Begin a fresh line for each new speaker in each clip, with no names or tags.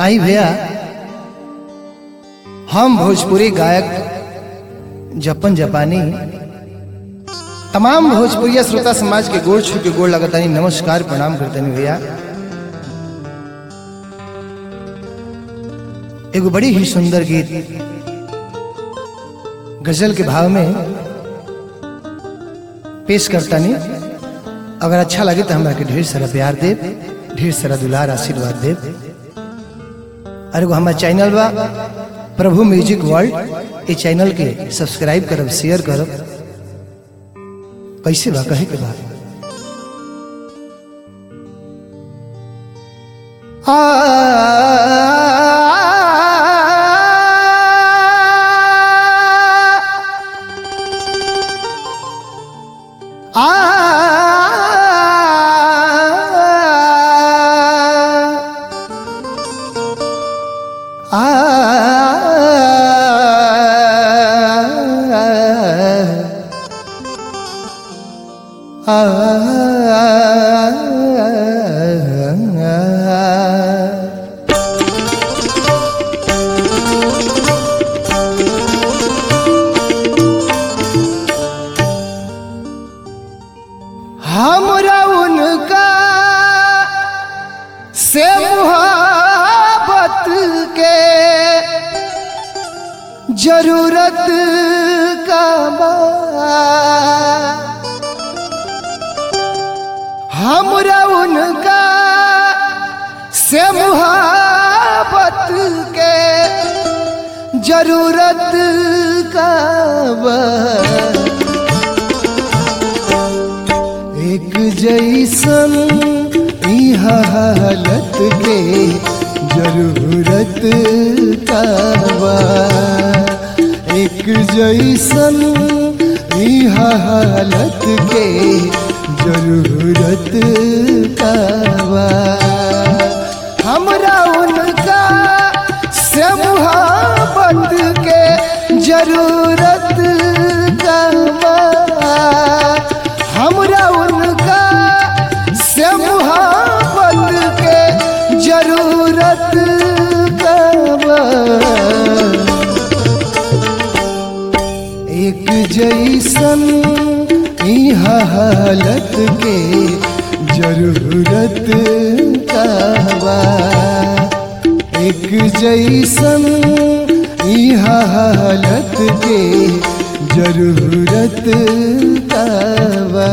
आई भैया हम भोजपुरी गायक जपन जपानी तमाम भोजपुरिया श्रोता समाज के गोड़ छू के गोड़ लगतानी नमस्कार प्रणाम करतनी भैया एगो बड़ी ही सुंदर गीत गजल के भाव में पेश करतानी अगर अच्छा लगे तो हमरा के ढेर सारा प्यार देव ढेर सारा दुलार आशीर्वाद देव और एगो हमारा चैनल बा प्रभु म्यूजिक वर्ल्ड ये चैनल के सब्सक्राइब करब शेयर करब कैसे बा कहे के बा आ हमरा उनका से मुहब्बत के जरूरत का बा हमरा उनका से मुहब्बत के जरूरत का बा एक जैसन ई हालत के जरूरत का बा एक जैसन ई हालत के जरूरत का बा हमरा उनका से मुहब्बत के जरूरत का बा हमरा उनका से मुहब्बत के जरूरत का बा। एक जैसन ई हालत के जरूरत का बा। एक जैसन ई हालत के जरूरत का बा।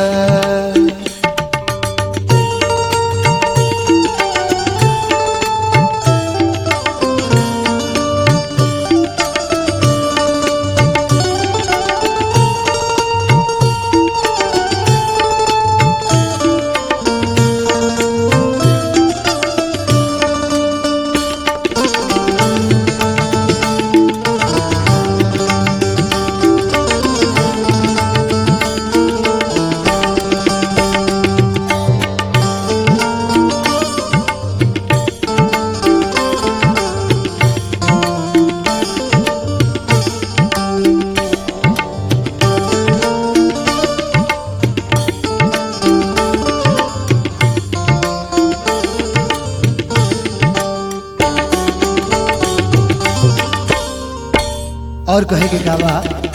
और कहे के काबा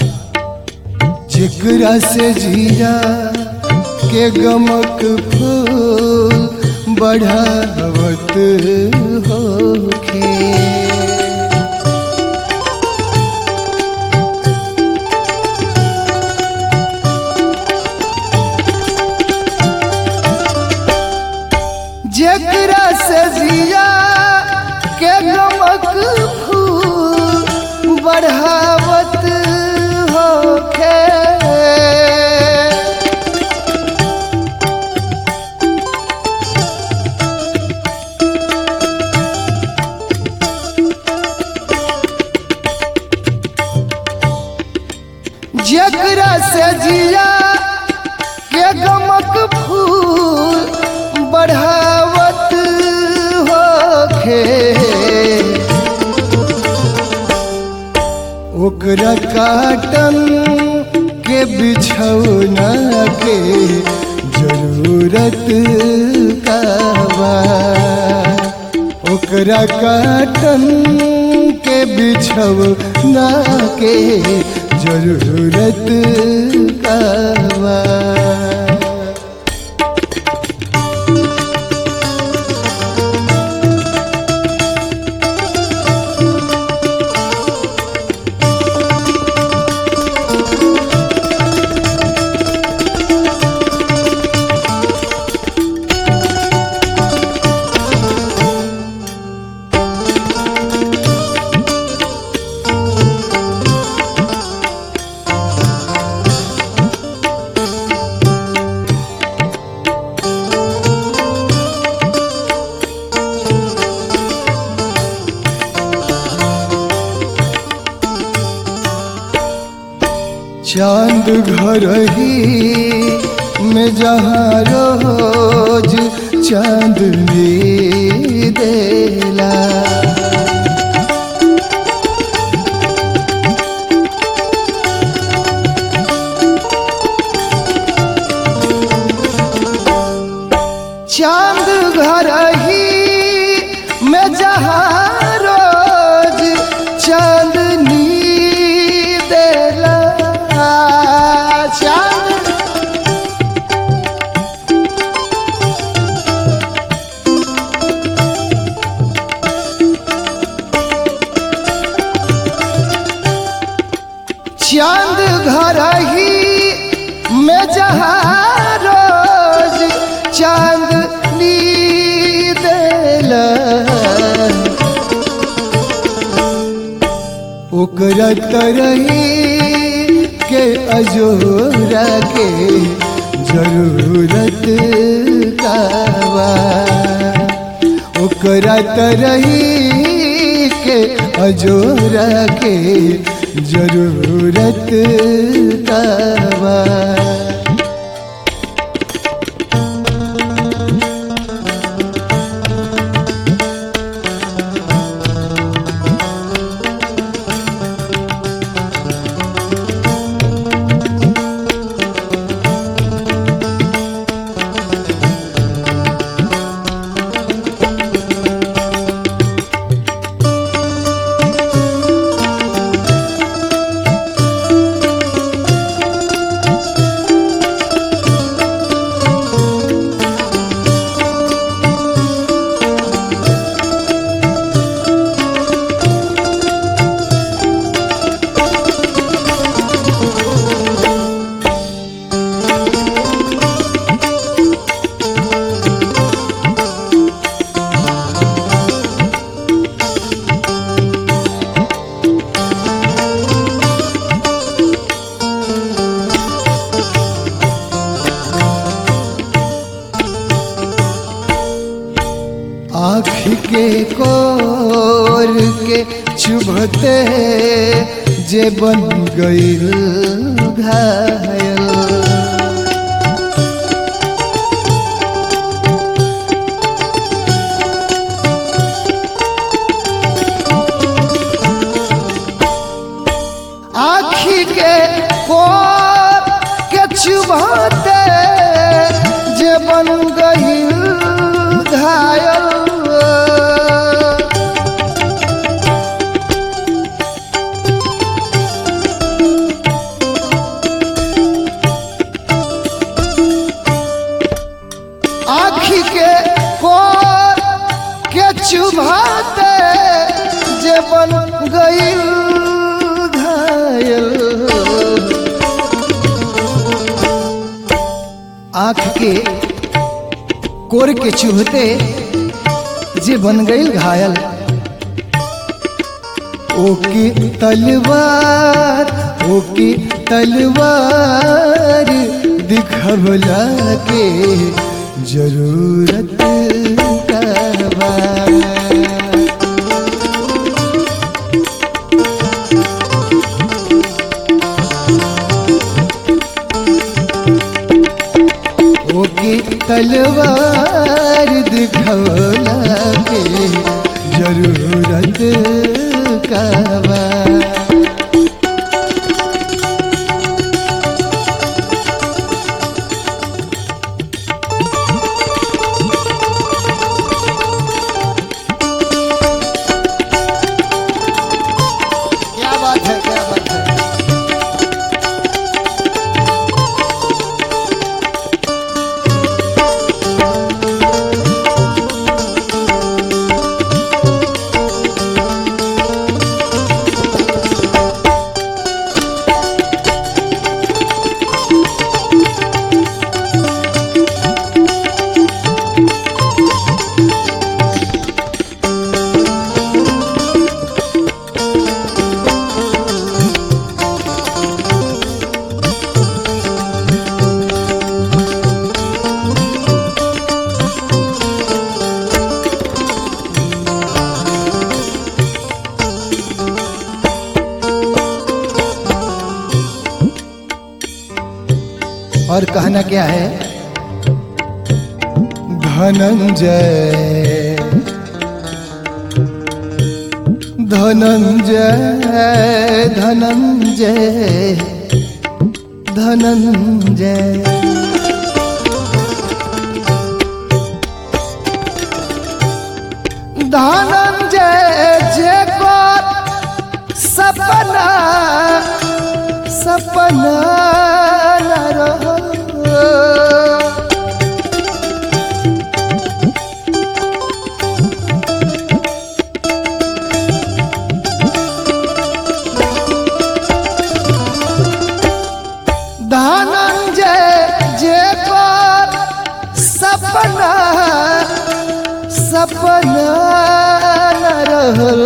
जिगरा से जीरा के गमक फूल बढ़ावत होखे जकरा से जिया के गमक फूल बढ़ावत होखे जकरा से जिया के गमक फूल बढ़ावत होखे ओकरा काटन के बिछौना के जरूरत का बा ओकरा काटन के बिछव ना के जरूरत कावा चांद घर ही में जहाँ रोज चांदनी देला चांद घर ही में जहाँ रोज चांदनी देला चांद चांद घर ही में जहाँ रोज चांदनी देला ओकरा तरही के अजोरा के जरूरत कावा ओकरा तरही के अजोरा के जरूरत कावा आँख के कोर के चुभते जे बन गईल घायल आखी के कोर के चुभते जे बन गईल घायल आखी के कोर के चुभाते जे बन गईल घायल आँख के कोर के चुभते जे बन गईल घायल ओकी तलवार ओकी तलवार दिखवला के जरूरत का बा ओकी तलवार दिखवला के जरूरत का बा और कहना क्या है धनंजय धनंजय धनंजय धनंजय धनंजय जे को सपना सपना न रहो धनंजय जे पर सपना सपना न रहल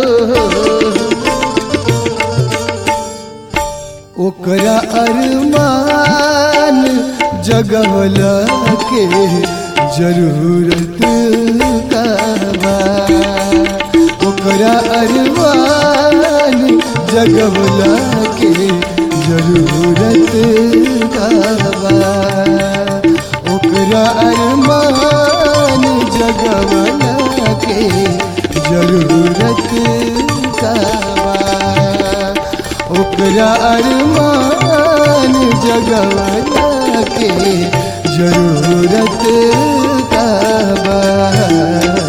ओकरा अरमान जगवला के जरूरत का बा ओकरा अरमान जगवला के जरूरत का बा ओकरा अरमान जगवला के जरूरत का बा ओकरा अरमान जगवला के जरूरत का बा